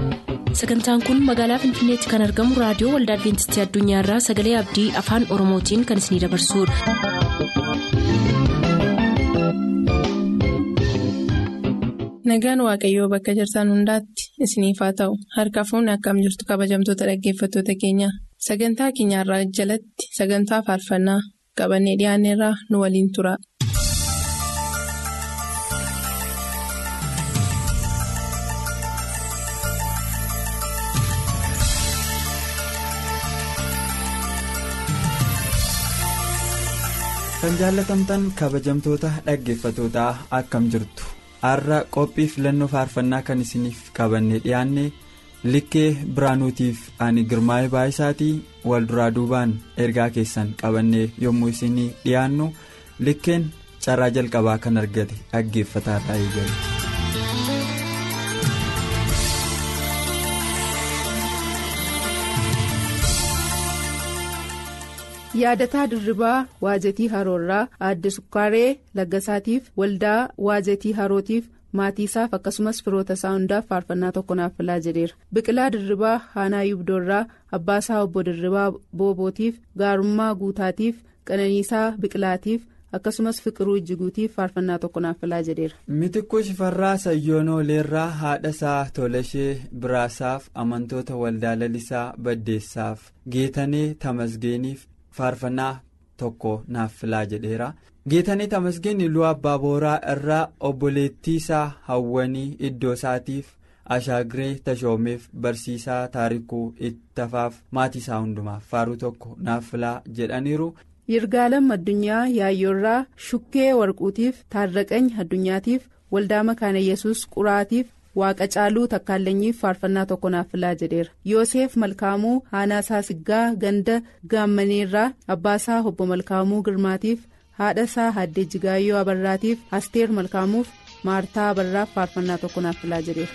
sagantaan kun magaalaa finfinneetti kan argamu raadiyoo waldaa adventistii addunyaarraa sagalee abdii afaan oromootiin kan isinidabarsudha. nagaan waaqayyoo bakka jirtan hundaatti isiniif haa ta'u harka fuunni akkam jirtu kabajamtoota dhaggeeffattoota keenya sagantaa keenyarraa jalatti sagantaa faarfannaa qabannee dhiyaanneerraa nu waliin tura. kan jaallatamtan kabajamtoota dhaggeeffatootaa akkam jirtu har'a qophii filannoo faarfannaa kan isiniif qabanne dhiyaanne likkee biraanuutiif ani girmaa'ee baay'isaatii walduraa duubaan ergaa keessan qabannee yommuu isinii dhiyaannu likkeen carraa jalqabaa kan argate dhaggeeffataa taa'ee jira. yaadataa dirribaa waazetii haroorraa aadde sukkaaree laggasaatiif waldaa waazetii harootiif maatiisaaf akkasumas firoota isaa hundaaf faarfannaa tokko naaf filaa jedheera biqilaa dirribaa haanaa yubdoorraa abbaasaa obbo dirribaa boobootiif gaarummaa guutaatiif qananiisaa biqilaatiif akkasumas fiqiruu ijjiguutiif faarfannaa tokko naaf filaa jedheera. mitikkuu shifarraa sayyoonooleerraa haadha isaa tolashee biraasaaf amantoota waldaa lalisaa baddeessaaf geetanee tamasgeeniif. faarfannaa tokko naaf filaa jedheera geetanii tamasgeen iluu abbaa booraa irraa obboleettii isaa hawwanii iddoo isaatiif ashaagiree tashoomeef barsiisaa taarikuu ittafaaf maatii isaa hundumaaf faaruu tokko naaf filaa jedhaniiru. yirgaalam addunyaa yaayyoorraa shukkee warquutiif taarraqany addunyaatiif waldaa makaana yesus quraatiif. waaqa caaluu takkaallanyiif faarfannaa tokko naaf filaa jedheera yoosef malkaamuu haanaasaa siggaa ganda gaammaneerraa abbaasaa obbo malkaamuu girmaatiif haadhasaa haddee jigaayyoo abarraatiif asteer malkaamuuf maartaa abarraaf faarfannaa tokko naaf filaa jedheera.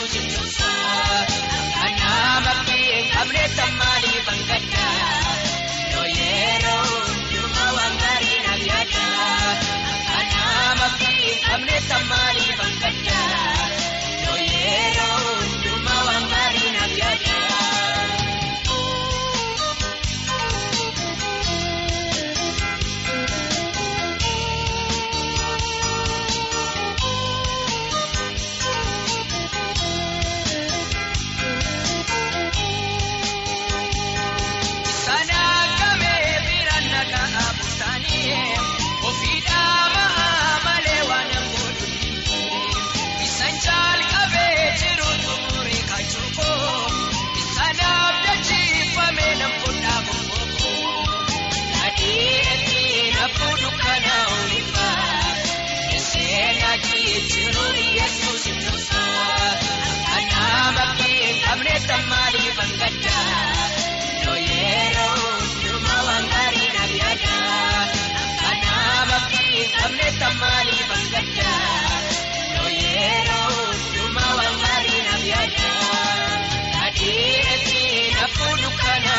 yesuus ibsa akkanaa bakkee qabne tammaanii bangadda yoo yeroo hundumaa waan gaarii naaf yaada akkanaa bakkee qabne tammaanii bangadda yoo yeroo hundumaa waan gaarii naaf yaada. Sanaagame biraan nagaa buutaanii ofiidhaa mahaa malee waan godhuun bisaan jalqabee jiru xumuree kachuukoo bisanaaf dachiifame namfudhaa bobbokoo nadhiiratti nafuu dukkanaa olifaa seenaa jiru yesuus ibsa akkanaa bakkee qabne tammaanii bangaddaa. Yoo yeroo hundumaa waan gaarii naaf yaada akkanaa bakkee qabne tammaanii bangadda yoo yeroo hundumaa waan gaarii naaf yaada nadhiiratti nafuu dukkanaa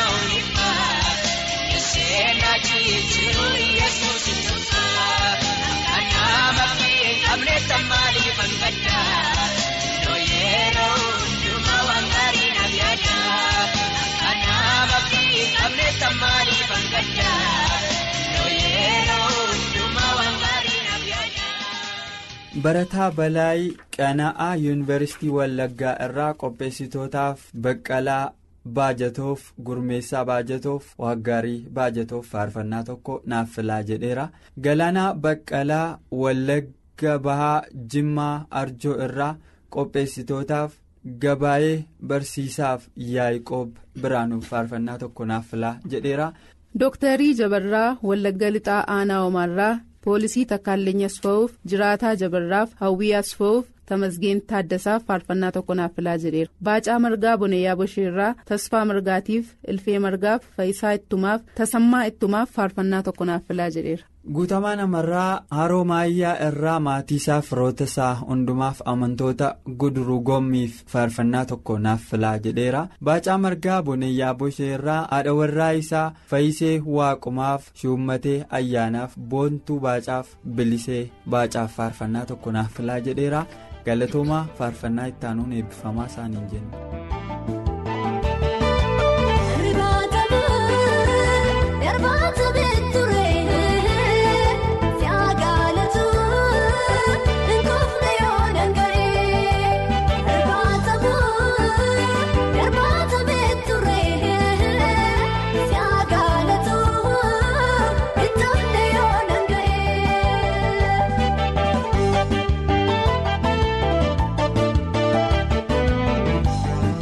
olifaa seenaa jiru yesuus ibsa akkanaa bakkee qabne tammaanii bangadda yoo yeroo hundumaa waan gaarii naaf yaada. Akkanaa bakkee qabne tammaanii bangadda yoo yeroo hundumaa waan gaarii naaf yaada. Barataa Balaayii Qana'aa Yuunivarsiitii Wallaggaa irraa qopheessitootaaf Baqqalaa Baajatoof Gurmeessaa Baajatoof Waaggaarii Baajatoof faarfannaa tokko naaf filaa jedheera. Galaanaa Baqqalaa Wallagga Bahaa Jimmaa Arjoo irraa qopheessitootaaf gabaayee barsiisaaf Yaa'iqoob Biraanuuf faarfannaa tokko naaf filaa jedheera. Dooktarii Jabarraa Wallagga Lixaa Aanaa Omaarraa Poolisii Takkaalleenya Asfa'uuf Jiraataa Jabarraaf Hawwii Asfa'uuf Tamasgeen Taaddasaaf faarfannaa tokko naaf filaa jedheera. Baacaa Margaa Bonayyaa Bosheerraa Tasfaa Margaatiif Ilfee Margaaf Fayisaa Ittumaaf Tasammaa Ittumaaf faarfannaa tokko naaf filaa jedheera. Guutamaa namarraa haroo maayyaa irraa maatii isaa firoota isaa hundumaaf amantoota guduruu gommiif faarfannaa tokko naaf filaa jedheera. Baacaa margaa bonayyaa boshee irraa haadha warraa isaa fayyisee waaqumaaf shuummatee ayyaanaaf boontuu baacaaf bilisee baacaaf faarfannaa tokko naaf filaa jedheera. Galatoomaa faarfannaa ittaanuun eebbifamaa isaaniin jenna. Kun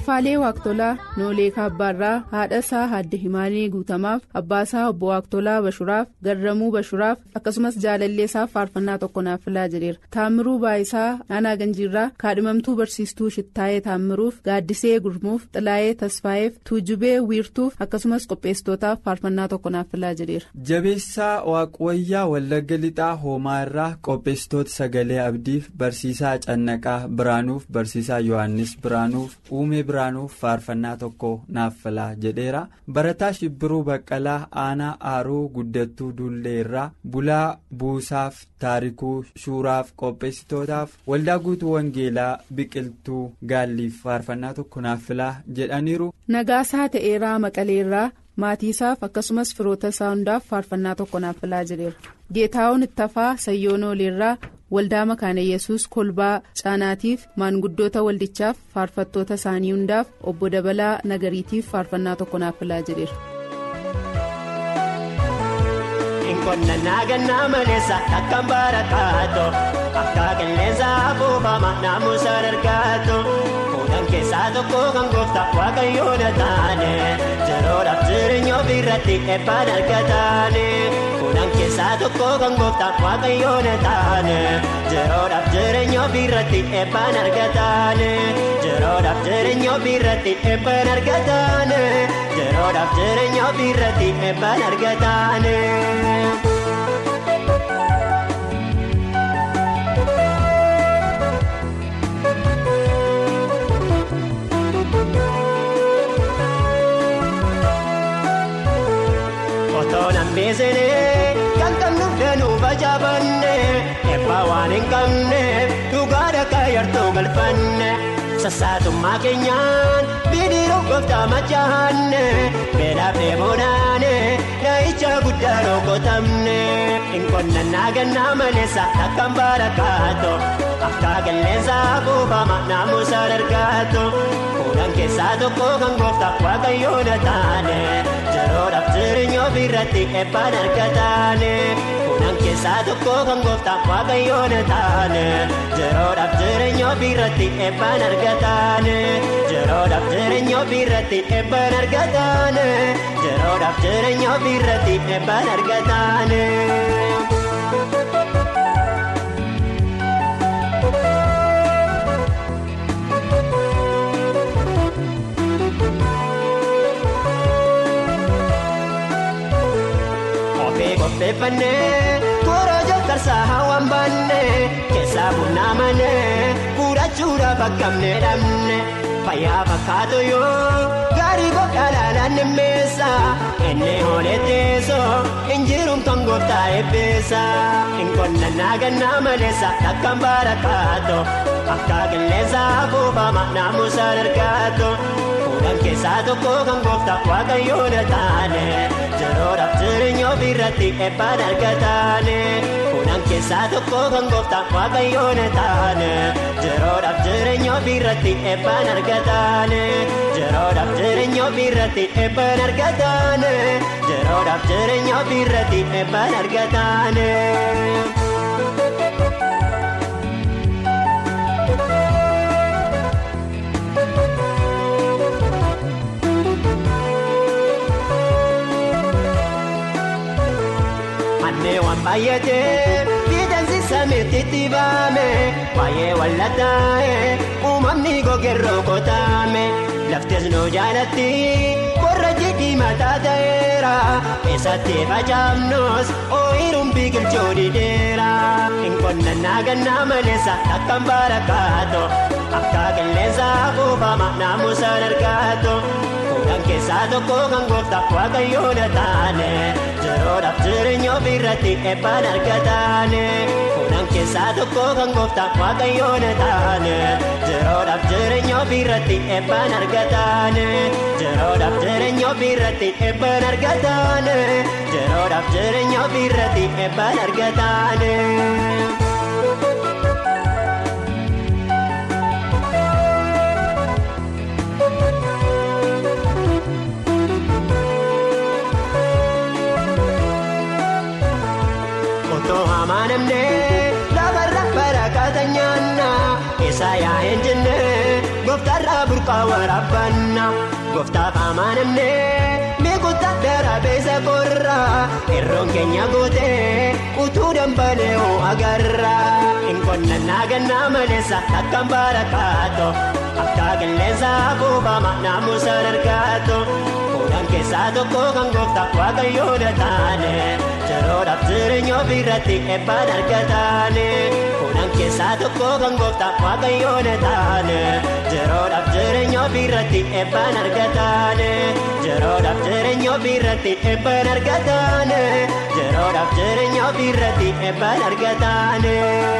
Asaffaalee Waaqtolaa Noolee Kaabbaarraa haadha isaa Haadde Himaanii Guutamaaf abbaa isaa obbo Waaqtolaa Bashuraaf Garramuu Bashuraaf akkasumas jaalallee isaaf faarfannaa tokko naaf filaa jedheera. Taammiruu Baayisaa Aanaa Ganjiirraa kaadhimamtuu barsiistuu Shittaayee Taammiruuf Gaaddisee Gurmuuf Xilaayee Tasfaayeef Tuujubee Wiirtuuf akkasumas qopheessitootaaf faarfannaa tokko naaf filaa jedheera. Jabeessaa Waaqwayyaa Wallagga Lixaa Hoomaa irraa qopheessitoota sagalee abdiif barsiisaa Cannaqaa Biraanuuf barsiisaa Yohaannis Biraanuuf Uumee Biraanuuf faarfannaa tokko naaf filaa jedheera. Barataa Shibbiruu Baqqalaa Aanaa Aaruu Guddattuu Dullee irraa Bulaa Buusaaf Taarikuu Shuuraaf qopheessitootaaf Waldaa Guutuu Wangeelaa Biqiltuu Gaalliif faarfannaa tokko naaf filaa jedhaniiru. Nagaasaa ta'eeraa Maqaleerraa. maatii isaaf akkasumas firoota isaa hundaaf faarfannaa tokko naaf filaa jedheera geetaa'oon ittafaa sayyoonooleerraa waldaa makaana yesus kolbaa caanaatiif maanguddoota waldichaaf faarfattoota isaanii hundaaf obbo dabalaa nagariitiif faarfannaa tokko naaf filaa jedheera. Nkonnannaa gannaa maleessa takkaan barakaato akka qilleensa afuufama naamusa dargaato fuudhan keessaa tokko kan goofta waaqayyoon taane yeroodhaaf jireenya ofirratti eebbaan argataane fuudhan keessaa tokko kan goofta waaqayyoon taane yeroodhaaf jireenya ofirratti eebbaan argataane yeroodhaaf jireenya ofirratti eebbaan argataane yeroodhaaf jireenya ofirratti eebbaan argataane. Beesenee kan qabnuuf danuu facaafanne eebbaa waan hin qabneef dhugaa dhaqaa yartuu galfanne sassaatummaa keenyaan bidiruu gooftaa machaanne beelaaf dheebonaane naayicha guddaa rokotamne hinqonnannaa gannaa maleessa takkaan barakaato akka qilleensa afuufama naamusa dargaato fuudhan keessaa tokko kan gooftaa waaqayyoon taane yeroodhaaf jireenya ofirratti eebbaan argataane fuudhan keessaa tokko kan gooftaa waaqayyoon taane yeroodhaaf jireenya ofirratti eebbaan argataane yeroodhaaf jireenya ofirratti eebbaan argataane yeroodhaaf jireenya ofirratti eebbaan argataane. qopheeffannee toora jalqarsaa hawaan baanne keessaa burnaa manee fuudhachuudhaaf akkamne dhabne fayyaa fakkaatu yoo gaarii godhaadhaan aannemeessa inni hoolee teessoo injiruun kan gooftaa eebbeessa hinqonnannaa gannaa maleessa takkaan barakaato akka qilleensa afuufama naamusa dargaato fuudhan keessaa tokko kan gooftaa waaqayyoon taane yeroodhaaf jireenya ofirratti eebbaan argataane fuudhan keessaa tokko kan gooftaa waaqayyoon taane yeroodhaaf jireenya ofirratti eebbaan argataane yeroodhaaf jireenya ofirratti eebbaan argataane yeroodhaaf jireenya ofirratti eebbaan argataane. waan baay'atee fiidansi samiitti baame baay'ee wallataa'e uumamni gogerroo kotaame laftis nu jaalatti qorra jidhii mataa ta'eera eessatti facaafnus ooyiruun biqilchuu didheera hinqonnannaa gannaa maleessa akkaan barakaato akka qilleensa afuufama naamusa dargaato fuudhan keessaa tokko kan gooftaa waaqayyoon taane yeroodhaaf jireenya ofirratti eebbaan argataane fuudhan keessaa tokko kan gooftaa waaqayyoon taane yeroodhaaf jireenya ofirratti eebbaan argataane yeroodhaaf jireenya ofirratti eebbaan argataane yeroodhaaf jireenya ofirratti eebbaan argataane. amanamne lafarra barakata nyaanna isa yaa'een jenne gooftarraa burqa. bokkaa waraabbanna gooftaaf amaanamnee miikuta daraabeessa korraa irroon keenya gootee utuu dambalee hoo agarra inqonnannaa gannaa maleessa takkaan barakaato akka qilleensa buufama naamusa argaatu fuudhan keessaa tokko kan gooftaaf waaqayyoodha taane yeroodhaaf jireenya ofirratti eebbaan argataane fuudhan keessaa tokko kan gooftaaf waaqayyoodha taane yeroodhaaf jireenya ofirratti eebbaan argataane yeroodhaaf jireenya ofirratti eebbaan argataane yeroodhaaf jireenya ofirratti eebbaan argataane.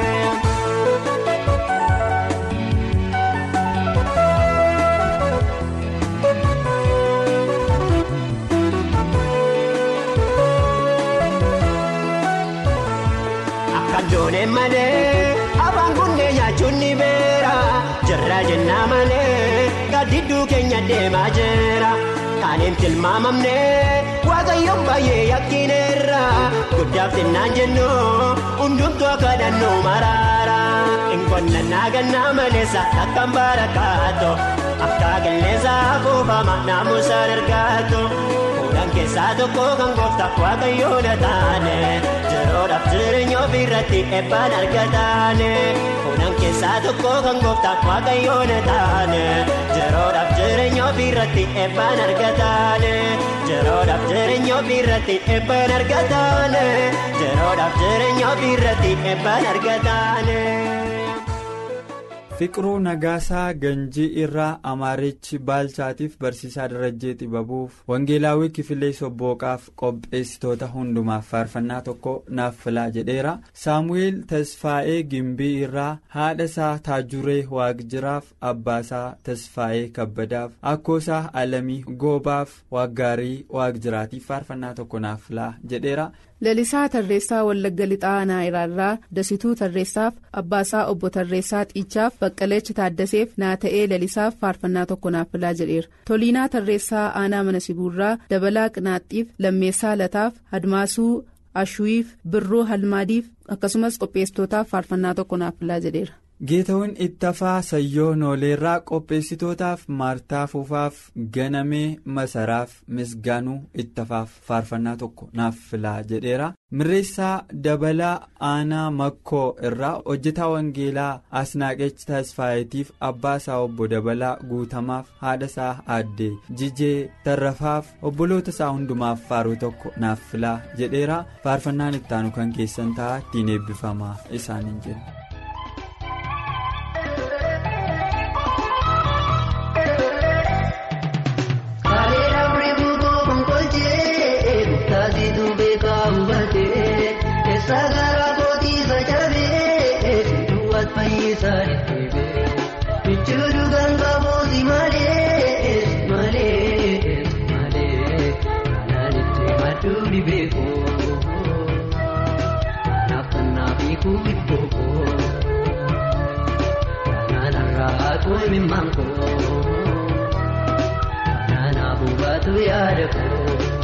Dooneen malee afaan kunneen nyaachuun ni beera jirra jennaa malee gaaddiduu keenya deemaa jira kaaniin tilmaamamne waaqayyoon baay'ee yakkineerra guddaaf xinnaan jennu hundumtuu akka dhannoo maraara inqonnannaa gannaa maleessa takkaan barakaato akka qilleensa buufama naamusaan argaatu fuudhan keessaa tokko kan gooftaaf waaqayyoodha taane yeroodhaaf jireenya ofirratti eebbaan argataane fuudhan keessaa tokko kan gooftaaf waaqayyoodha taane yeroodhaaf jireenya ofirratti eebbaan argataane yeroodhaaf jireenya ofirratti eebbaan argataane yeroodhaaf jireenya ofirratti eebbaan argataane. Fiqiruu Nagaasaa Ganjii irraa Amaarichi Baalchaatiif Barsiisaa Darajjee Xibabuuf Wangeelaawwii Kifilee Sobbooqaaf qopheessitoota hundumaaf faarfannaa tokko naaf filaa jedheera. Saamu'eel Tasfaa'ee Gimbii irraa haadha isaa Taajuree Waaqjiraaf Abbaasaa Tasfaa'ee Kabbadaaf Akkoosaa Alamii Goobaaf Waaggaarii Waaqjiraatiif faarfannaa tokko naaf filaa jedheera. lalisaa tarreessaa wallagga lixaa naayiraarraa dasituu tarreessaaf abbaasaa obbo tarreessaa xiichaaf baqqaleechi taaddaseef naata'ee lalisaaf faarfannaa tokko naaf filaa jedheera toliinaa tarreessaa aanaa mana sibuurraa dabalaa qinaaxxiif lammeessaa lataaf admaasuu ashuwiif birroo halmaadiif akkasumas qopheessitootaaf faarfannaa tokko naaf filaa jedheera. geetawwan ittafaa sayyoo nooleerraa qopheessitootaaf maartaa fuufaaf ganamee masaraaf misgaanuu ittafaaf faarfannaa tokko naaf filaa jedheera mirreessaa dabalaa aanaa makkoo irraa hojjetaa wangeelaa asnaaqech tasfaayitiif abbaa isaa obbo dabalaa guutamaaf haadha isaa aaddee jijee tarrafaaf obboloota isaa hundumaaf faaruu tokko naaf filaa jedheera faarfannaan ittaanu kan keessan ta'a ittiin eebbifamaa isaaniin jenna. Sagara kooti sajabee duwwaat fayyisaa dhibee michuudhu ganga booti malee malee malee kanaan itti madduu dhibee koo kanaaf kanaaf hiikuu dhibboo koo kanaan har'aa koo himimmaan koo kanaan abubaatu yaada koo.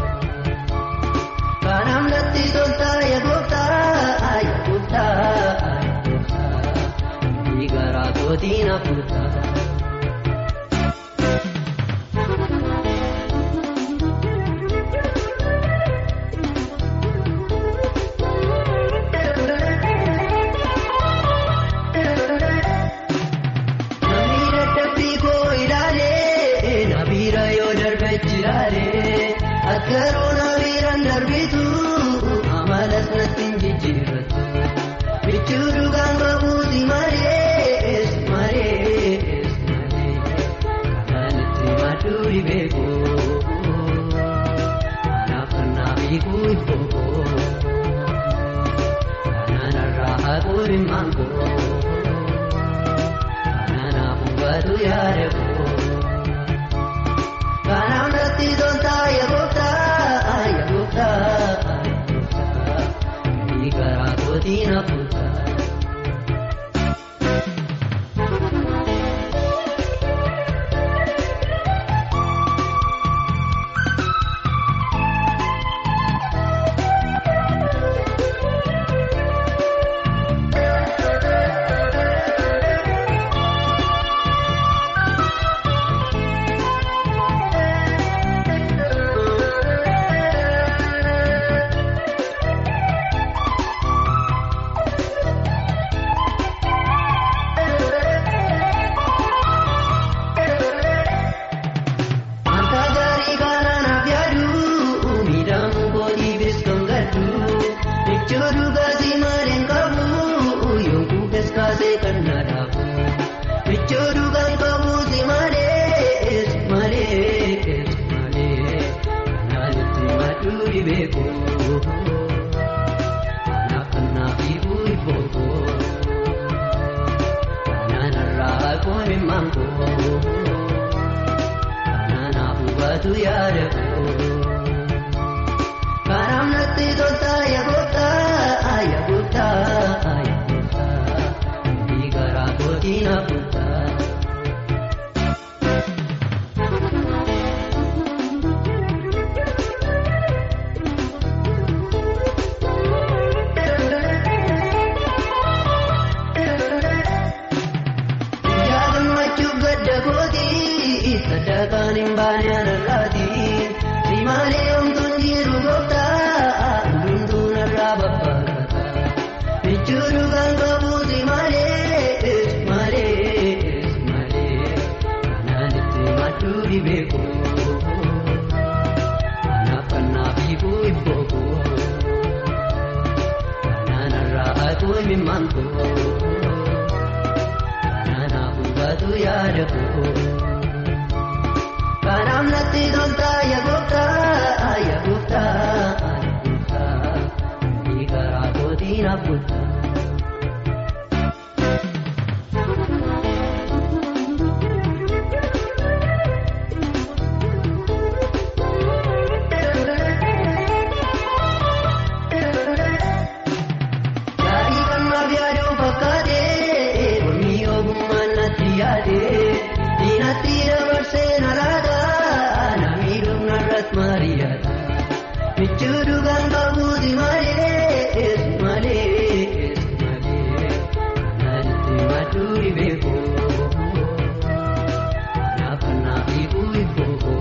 Kanam natti tolta ya gooftaa ya gooftaa ya gooftaa ni garaa kootii na fuutaa. Namni dadhabbii koo ilaalee na bira yoo darbechi ilaalee akka roona biraan darbitu amalas natti hin jijjiirratu michuu dhugaan bahuuti malees malees malee kanaan itti madduu dhibee koo kanaaf kanaaf hiikuu ibboo koo kanaan har'aa haquu dhimmaan koo kanaan afuubatu yaada koo. Kanaan natti tolta ya gooftaa ya gooftaa ni garaa kootii na fuutaa. beeku. Kanaaf kanaaf ifu ifooko. Kanaan irraa kooni mango. Kanaaf hubatu yaada koo. Kanaaf natti tolta yaagota yaagota yaagota. Dhiigara kootiin hafuuta. Yaadammachuuf gadda kooti sadarkaan hin baane anarraati simaalee homtuun jiru gooftaa hundumtuu narraa babbaata jechuun kan qabu simaalee simaalee simaalee kanaan itti madduu dhibeeku kanaaf kanaaf hiikuu ibbooku kanaan irraa atuu himimmanku. Kanaaf hubatu yaada koo. Kanaaf natti tolta yaagota yaagota yaagota. Dhiigara kootiin hafuuta. Gaarii kan maaf yaaduu fakkaate Onni ogummaan natti yaade Diinatti dabarsee na laata Namni dhumna irratti mari'ata Michuu dhugaan qabuuti malee malee malee Kanaan itti madduu dhibeeku Kanaaf kanaaf hiikuu ibbooku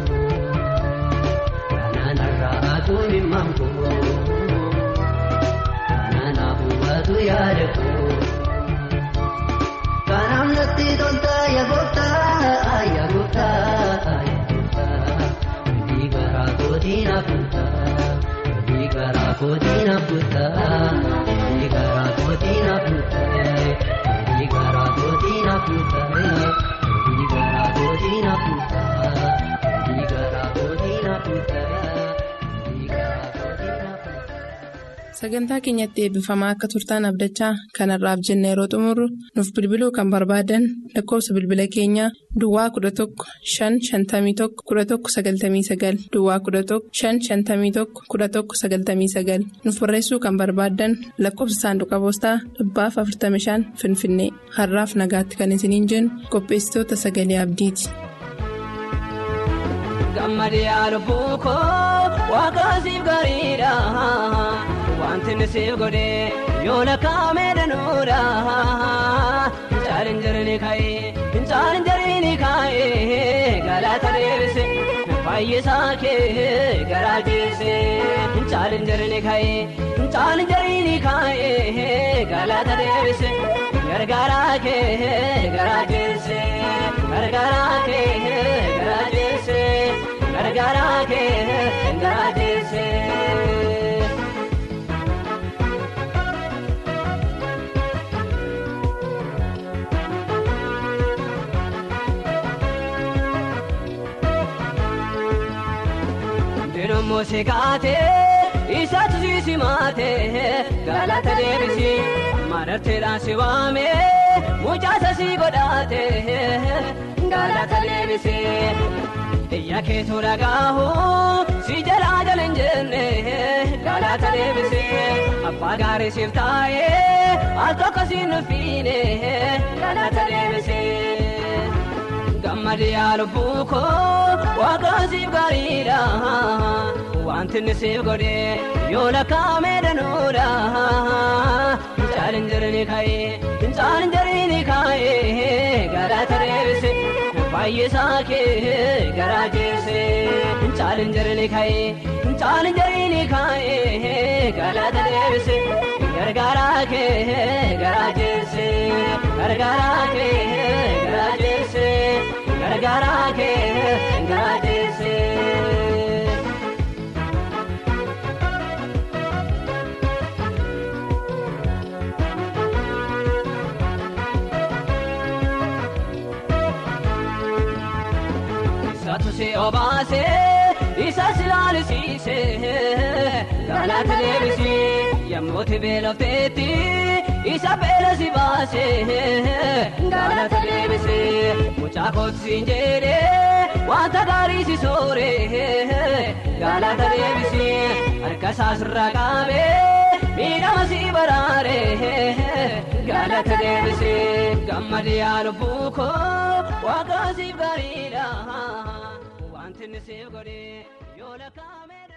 Kanaan irraa atuu himmanku. Kanaaf hubatu yaada koo. Kanaaf natti tolta yaagota yaagota yaagota. Dhiigara kootiin hafuuta. Dhiigara kootiin hafuuta. Dhiigara kootiin hafuuta. Dhiigara kootiin hafuuta. Dhiigara kootiin hafuuta. Dhiigara kootiin hafuuta. Dhiigara kootiin hafuuta. Sagantaa keenyatti eebbifamaa akka turtaan abdachaa kanarraaf jenna yeroo xumurru nuuf bilbiluu kan barbaadan lakkoofsa bilbila keenyaa Duwwaa 11 551 1199 Duwwaa 11 551 1199 nuuf barreessuu kan barbaadan lakkoofsa saanduqa poostaa dhibbaaf 45 Finfinnee har'aaf nagaatti kan isiniin jennu qopheessitoota sagalee abdiiti. Gammadee lubbuu koo waaqaasiif gaariidha. Wanti inni siif godhee yoo lakkaa'amee danuudha. Fincaaniin jirni kaa'ee fincaaniin jirni kaa'ee galata deebise fayyisaa kee garaa jeesse. Fincaaniin jirni kaa'ee fincaaniin jirni kaa'ee galata deebise gargaaraa kee garaa jeesse. Gargaaraa kee garaa jeesse. Gargaaraa kee garaa jeesse. Dirummoo si kaatee isaatu si simaatee galata deebisi mararteedhaan si waamee mucaasa si godhaatee galata deebisi. Iyya keetu dhagaahu si jalaa jala hin jenne galata deebisi abbaa gaarii siif taa'ee al tokko si nufiine galata deebisi. Gammadee lubbuu koo waaqaan siif gaariidha. Wanti inni siif godhee yoo lakkaa'amee danuudha. Fincaaniin jirni kaa'ee fincaaniin jirni kaa'ee galata deebise fayyisaa kee garaa jeesse. Fincaaniin jirni kaa'ee fincaaniin jirni kaa'ee galata deebise gargaaraa kee garaa jeesse. Gargaaraa kee garaa jeesse. Gargaaraa kee garaa jeesse. Isaatu si obaasee isa silaalisiise galata deebisi yemmuu beelofteetti isa beela si baase galata deebisi mucaa kootiin jedhee wanta gaarii si soore galata deebisi harka isaa sirraa qaabee miidhama si baraare galata deebisi gammadi yaa lubbuu koo waaqa siif gaariidha wanti inni siif godhe yoo lakkaa'ame.